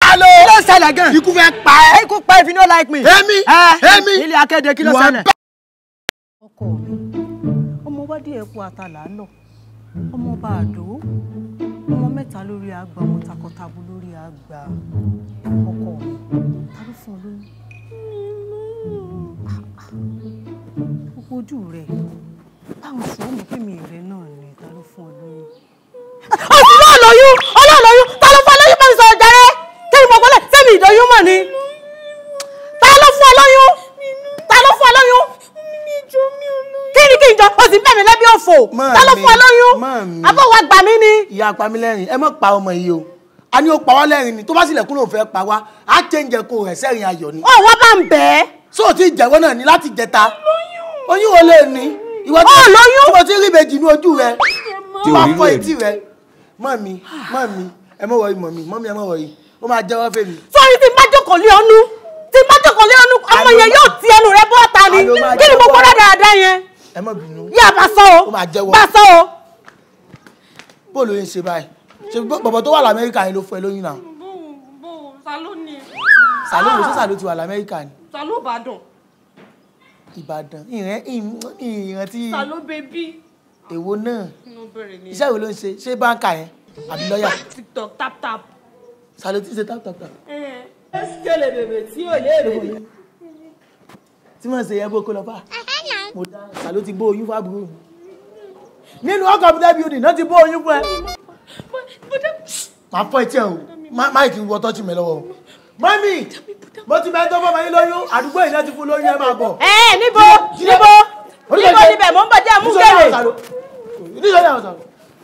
Salo. kí ló ṣẹlẹ̀ gan. ikú fẹ́ pa ẹ́. ikú pa if you no like me. Èmi, Ẹ, èmi. ilé akéde kí ló Wà ṣẹlẹ̀. ọkọ mi ọmọ wádìí ẹkú àtàlà lọ ọmọ bá àdó ọmọ mẹ́ta lórí àgbà ọmọ takọtabo lórí àgbà ọkọ mi ta ló fún ọ lóyún gbogbo ojú rẹ báwo sọ ọmọ pé mi rẹ náà ni ta ló fún ọ lóyún. ọ̀sùn náà lóyún ọlọ́ọ̀lóyún ta ló fún ọ lóyún bá mi sọ̀rọ̀ jàre kí ni mo gbọ́dọ̀ sẹ́mi ìdóyún mọ̀ ni ta ló fún ọ lóyún ta ló fún ọ lóyún kí ni kí n jọ o sì bẹ̀ mí lẹ́bí òfò Máa ta ló mi, fún ọ lóyún máa mi. àbọ̀ wa gbà mí ni. ìyá apamílẹ́rìn ẹ má pa ọmọ yìí o a ní ó pa wá lẹ́rìn ni tó bá sílẹ̀ kúrò fẹ́ pa wá á chẹ́ǹjẹ̀ kó rẹ̀ sẹ́rìn ayọ̀ ni. ó wá bá ń bẹ̀ ẹ́. só ti jẹ́wọ́ náà ní láti jẹta oyún wo lè ní ìwọ tí Ó lóyún. tí mo ti rí ìbejì ní ojú rẹ tí wàá ò rí fọ rẹ̀ etí rẹ mọ́ mi mọ́ mi ẹ mọ̀ wọ̀nyí mọ̀ mi mọ́ mi ẹ mọ̀ wọ̀nyí ó máa jẹ́wọ́ fèmí. sọ́ọ́rí tí n bá jókòó lé ọnú tí n bá jókòó lé ọnú ọmọ Àló yẹn máa- yóò ti ẹnu rẹ bọ́ ta ni Àló máa kí ni mo jẹ́wọ́. gbọ́dọ̀ dáadáa yẹn. ẹ má bínú yá bá sọ o Ó máa jẹ́wọ́. bá sọ o. bó ló ń ṣe báyìí ṣe bọ̀bọ̀ tó wà lamẹ́ríkà yẹn ló fún ẹ lóyún náà bó bó salo ni sàló wo sọ́sà ló ti wà lamẹ́ríkà ni salo ìbàdàn ìbàdàn ìrẹ́ ìrẹ́ tí salo bèbí èwo náà inú bẹ̀rẹ̀ ni iṣẹ́ wo ló ń ṣe ṣé báńkà yẹn àbí lọ́ọ̀yà tiktok tap tap. sàló tí ń ṣe tap tap tap kele bèbè tí ò lè rè tí wọ́n ṣe yẹ bó kó lọ bá mo dá sàló ti bó oyún fún àbúrò mi nínú ọkọ̀ mi dẹ́bi òdì náà ti bó oyún fún ẹ máa fọ etí ẹ o Má- máìkì wọ tọ́jú mi lọ́wọ́ o mọ́mì mo ti bẹ́ẹ̀ tó fọmọ yín lóyún àdúgbò yìí náà ti fún lóyún ẹ máa bọ̀. ẹ ẹ níbo níbo níbo níbẹ̀ mò ń bọ̀ jẹ́ mú gèrè. nítorí àwọn sàló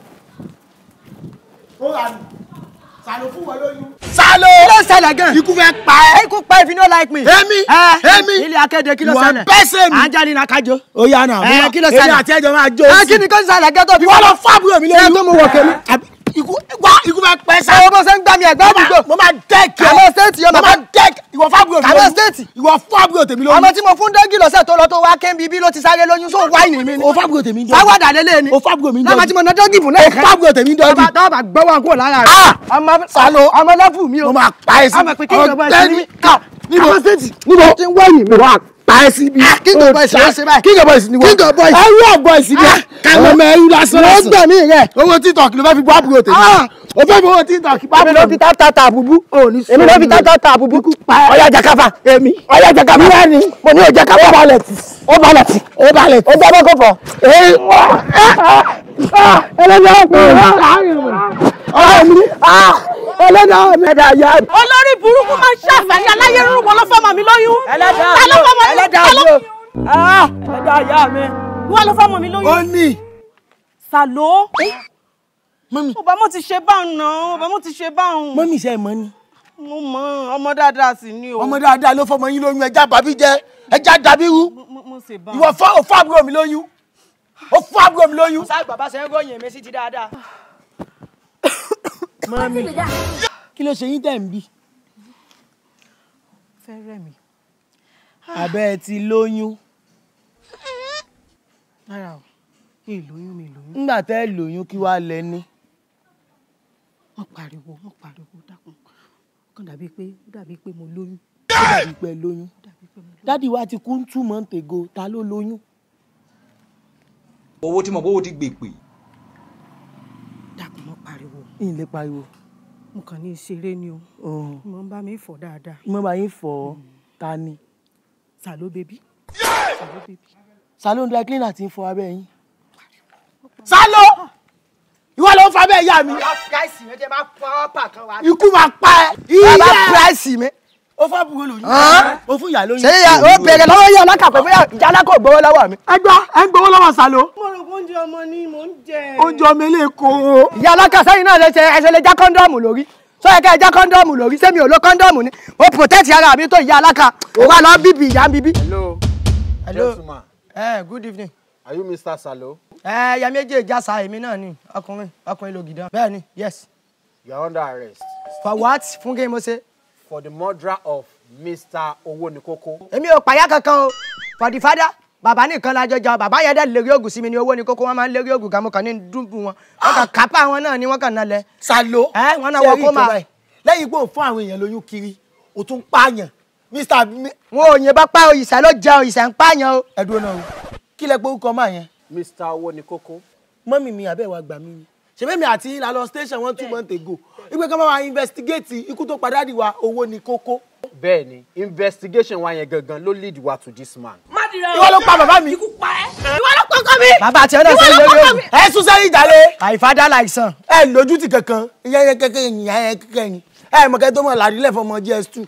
ó rà mí sàló fún wọn lóyún. sàló kí ló ṣẹlẹ̀ gan. ikú fẹ́ pa ẹ́. ikú pa if you no like me. Èmi, Ẹ, èmi. ilé akéde kí ló Ìwà ṣẹlẹ̀. bẹ́sẹ̀ mi. Angelina kájọ. ó yá náà Ẹ, kí ló èmi ṣẹlẹ̀? àti ẹjọ máa jó ẹ sí kí ni kó ṣẹlẹ̀ gẹ́tọ̀ bí ìwọ lọ fún àbúrò mi lóyún Ẹ tó mú wọ kẹ́mi. Àbí ikú wá ikú fẹ́ pẹ́ sá àwọn bó ṣe ń gbá mi ẹ̀gbẹ́ àdúgbò. mo máa dẹ́ẹ̀kì ẹ Kàmọ́ stéètì yóò mo máa máa dẹ́ẹ̀kì ìwọ fún àbúrò mi Kàmọ́ lóyún stéètì. ìwọ fún àbúrò tèmi lóyún ọmọ tí mo fún dẹ́gì lọ́sẹ̀ tó lọ tó wá kẹ́ńbí bí ló ti sáré lóyún sóun wáìnì mi ni. o fún àbúrò tèmi jọ sáwádà lélẹ̀ ni. o fún àbúrò mi jọ lọ́mọ tí mo ná dọ́gì fún o náà. fún àbúrò tèmi jọ tọ́ba tọ́ba gbọ́wọ́ kúrò lára rẹ̀. Ah! ọmọ Salo. ọmọ lẹ́fù mi o. mo máa pa ẹ sí ọmọ pé kí ìjọba ẹ̀sìn ní. níbo Kàmọ́ stéètì. níbo ti ń wáìnì mi. wà á pa ẹ sí bí King of boys ló ń ṣe báyìí. king of boys ni wọ́n King of boys. ẹrú ọ̀bọ̀ ìsìnkú Ah, káwọn ọmọ ẹrú lásán ló lásán gbẹ̀mí rẹ̀. owó tiktok ló fẹ́ fi bọ́ àbúrò tèmi Ah! o fẹ́ fi owó tiktok bá èmi ló àbúrò fi mi. tá tá tá àbúbú. èmi ló fi tá tá tá àbúbú. ọ̀yá jakafa èmi ọ̀yá jakafa wíwá ni mo ní ọjà kafa ó balẹ̀ tì ó balẹ̀ tì ó balẹ̀ tì ó gbọ́ bọ́kọ̀ fọ̀ ee ẹlẹ́dàá mi ọ̀rọ̀ mi ẹlẹ́dàá mi ẹ̀dá yá mi. olórí burúkú máa ń ṣàfẹ́yìn aláyé rúrú wọn ló fọmọ mi lóyún. ẹlẹ́dàá ta ló fọmọ mi ẹlẹ́dàá ta mi ló o. Ah, ẹlẹ́dàá yá mi. wọ́n ló fọmọ mi ó lóyún. ní sàló mọ́mí ọba mo ti ṣe báwọn náà ọba mo ti ṣe báwọn. mọ́mí iṣẹ́ mọ́ ni mo mọ ọmọ dáadáa sì ni o. ọmọ dáadáa ló fọmọ yín lóyún ẹja bàbí jẹ ẹja dàbí rú mo mo ṣe báwọn. ìwọ fún òfún àbúrò mi lóyún ó fún àbúrò mi lóyún. sáà bàbá ṣe ń ròyìn mi sí ti dáadáa. mọ́mí kí ló ṣe yín tẹ̀ ń bí. fẹ́rẹ̀ mi. abẹ́ ẹ ti lóyún rárá o mi ì lóyún mi ì lóyún. ńgbà tẹ́ ẹ lóyún kí wàá lẹ ní. wọ́n pariwo wọ́n pariwo dákun ó kàn dàbí pé ó dàbí pé mo lóyún. ó dàbí pé ẹ lóyún. ó dàbí pé mo lóyún. dádì wa ti kú two months ago ta ló lóyún. owó tí mo bówó ti gbèpè dákun wọ́n pariwo ìyìn lè pariwo. mo kàn ní ìṣeré ni o mo ń bá mi fọ̀ dáadáa. mo bá yín fọ ta ni. sàló bébí sàló bébí. salon dry cleaner ti ń fọ abẹ́ yín. sálọ ìwọ ló ń fa abẹ́ ìyá mi price mi jẹ́ bá pọ́pà kan wá. ikú máa pa ẹ́. bàbá ìyá price mi. ó fún àbúrò lóyún Hàn? ó fún ìyá lóyún. ṣé ya ó bèrè lọ́wọ́ yẹ ọlọ́kà pé bóyá ìjà alákò gbowó lọ́wọ́ mi. ẹ gbọ́ ẹ ń gbowó lọ́wọ́ sálọ. mo rò pé oúnjẹ ọmọ ni mò ń jẹ. oúnjẹ ọmọ ilé kóró. ìyá alákà sẹ́yìn náà lè ṣe ẹsẹ̀ lè já kọ́ńdọ́ọ̀mù lórí sọ yẹ ká ẹ já kọ́ńdọ́ọ̀mù lórí sẹ́mi ò lo kọ́ńdọ́ọ̀mù ni ó protect ara mi tó ìyá alákà ó wà lọ bíbí ìyá bíbí. Hello. Hello. Gentleman, ẹ good evening. are you Mr. Salo? ẹ ya méjì ìjàsà èmi náà ni ọkùnrin ọkùnrin lògìdán bẹ́ẹ̀ ni yes You are under arrest for what fún kí n mo ṣe. for the murder of Mr. Owonikoko. èmi ò pàyà kankan o for the father bàbá nìkan lájọ jà bàbá yẹn dẹ̀ lérí ògùn sí mi ní owó ní kókó wọn máa ń lérí ògùn kan mo kàn ní dùnbù wọn wọn kàn kápá wọn náà ni wọn kàn nálẹ̀. sálọ. ẹ wọn náà wọ kó máa lẹ́yìn pé òun fún àwọn èèyàn lóyún kiri o tún pààyàn mr Mi- wọn ò yìnbọn pa òyìṣẹ́ ló jẹ òyìṣẹ́ ń pààyàn o. ẹ̀dùn náà o kí lẹ pé orúkọ máa yẹn mr owó ní kókó mọ́mì mi àbẹ̀wò àgbà mi ni ṣèbí mi àti ìlà lọ station one two months ago ìgbé kan bá wa investigate ikú tó padà dì wá owó ní kókó bẹ́ẹ̀ ni investigation wa yẹn gangan ló lead wa to this man. ìwọ ló pa bàbá mi ikú pa ẹ́ ìwọ ló kọ́kọ́ mi. bàbá àti ọ̀nà sẹ́yìn lórí òògùn. ẹ sún sẹ́yìn ìjàlè àìfádà láìsàn. ẹ lójútì kankan ìyá yẹn kẹkẹ yìnyín ìyá yẹn kẹkẹ yìnyín ẹ mọ̀kẹ́ tó mọ̀ làdílẹ̀ fọmọ gs two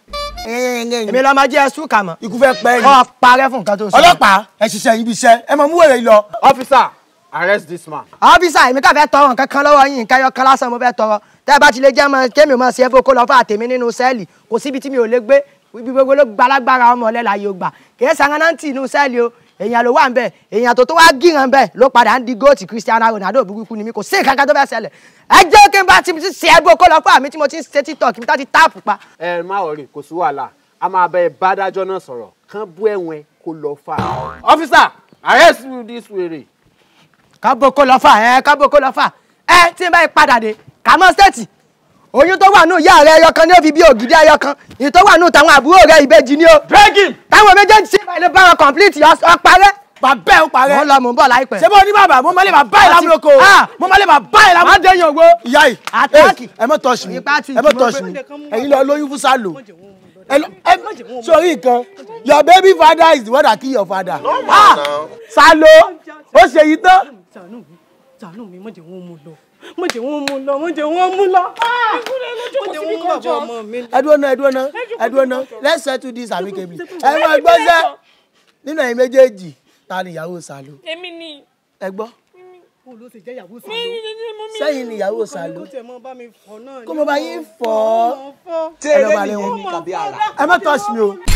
èmi lọ́ọ́ máa jẹ́ ẹ̀sùn kà mọ́. ikú fẹ́ pẹ́ yìí kọ́ parẹ́ fún nǹkan tó sọ. ọlọ́pàá ẹ ṣiṣẹ́ yín bí iṣẹ́ ẹ mọ̀ mú wèrè yìí lọ. officer arrest this man. ọ́fíìsà èmi kà fẹ́ tọrọ nǹkan kan lọ́wọ́ yín nǹkan ẹyọ kan lásán mo fẹ́ tọrọ tẹ́ ẹ bá ti lè jẹ́ mọ kémi mọ sí ẹbí kó lọ fún àtẹ̀mí nínú sẹ́ẹ̀lì kò síbi tí mi ò lè gbé ibi gbogbo ló gbalagbára ọmọ ọ̀lẹ́ láyé ògbà kìí sanganáǹtì inú sẹ́ẹ̀lì o èèyàn ló wà ń bẹ̀ èèyàn tó tó wá gíran bẹ̀ ló padà ń di góòtì Cristiano Ronaldo burúkú ni mi kò sí nǹkan kan tó fẹ́ ṣẹlẹ̀ ẹ jẹ́ kí n bá ti ṣe ẹbí kó lọ fún àmì tí mo ti ń ṣe TikTok mi tó ti táàpù pa ẹ má wọrí kò sí wàhálà a máa bẹ bádájọ́ náà sọ̀rọ̀ kán bú ẹ̀wọ̀n kó lọ fà. officer arrest this wèrè. kábò kó lọ fà ẹ kábò kó lọ fà ẹ tí n bá yí padà dé kàmọ́ stéètì oyún tó wà nù ìyá rẹ ẹyọ kan ní ó fi bí ògidì ẹyọ kan èyí tó wà nù táwọn àbúrò rẹ ìbejì ni ó drag him. táwọn méjèèjì sí ìbàlẹ̀ bá wọn complete ọparẹ́ bàbá ẹ ó parẹ́ mo ń lọ mò ń bọ̀ láìpẹ́. ṣé bó ní bàbá mo máa lè bàbá ẹ lámúlòkọ Ah! mo máa lè bàbá ẹ má lámúlòkọ. dé yàn wo ìyá yìí Àtàkì. ẹ mọ tọ́ṣì mi Ipá tu ẹ mọ ìjì tọ́ṣì mọ́ mi ẹ̀yin lọ lóyún fún sálò ẹ lọ- ẹ sórí nǹkan your baby father is the one that kill your father. Ah! sálò ó ṣe yìí tán. ṣàánú mi ṣàánú mi mọ̀jẹ̀ wọn mú lọ mọ̀jẹ̀ wọn mú lọ mọ̀jẹ̀ wọn mú lọ. mọ̀jẹ̀ wọn mú bàbá ọmọ mi. ẹdúró náà ẹdúró náà ẹdúró náà let's settle this amicably ẹ mọ gbọ́sẹ̀ nínú ẹ̀yin méjèèjì ta ni ìyàwó sálò èmi ni ẹ gbọ́ kó ló ti jẹ́ ìyàwó sàlọ́. sẹ́yìn ni ìyàwó sálò kó tẹ̀ mọ́ bá mi fọ̀ náà. kó mo bá yín fọ́ fọ́. ẹ lọ́ balẹ̀ wọn ẹ má touch mi o